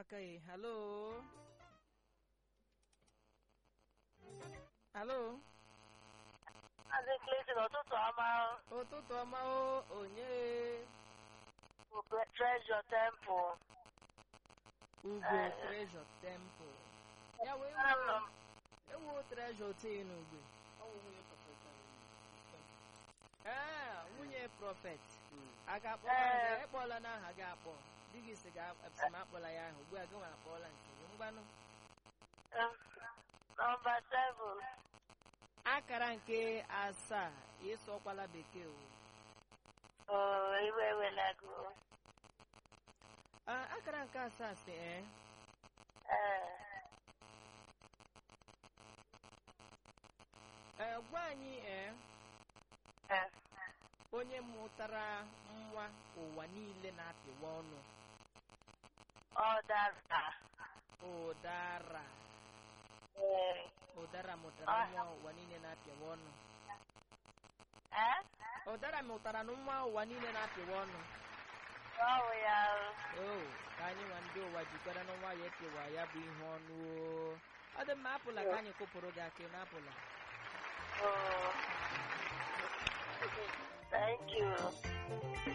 aka ya halo halo Maazị Clinton ụtụtụ ọma ụtụtụ ọma o onye bụ Treasure Temple. ugwe Eh. treasure temple ya wee Anọ m ewu treasure tee n'ugwe ee nwunye prọfet a ga-akpọ Eh. ekpọla n'aha gị akpọ di gị si ga si m akpọla ya ahụ ugbu a gị nwa akpọọla nke gị ngwanụ em, nọmba seven. akara nke asaa ịsọkwala bekee o Oo, iwe ewelago. Ah, akara nke asaa si ee Ee, ee gwa anyị ee ee, onye mụtara nwa ụwa niile na-apịwa ọnụ ọ dara. ụdara Ee, ụdara mụtara Ah. nwa ụwa niile na-apịwa ọnụ ee, ụdara mụtara na nwa ụwa niile na-apịwa ọnụ ọ bụ ya. o ka anyị nwa ndị ụwa jikwara na nwa ya ekewa ya bụ ihe ọnụ o ọ dị mma apụla ka anyị kụpụrụ gị aka na apụla Oo. Thank you.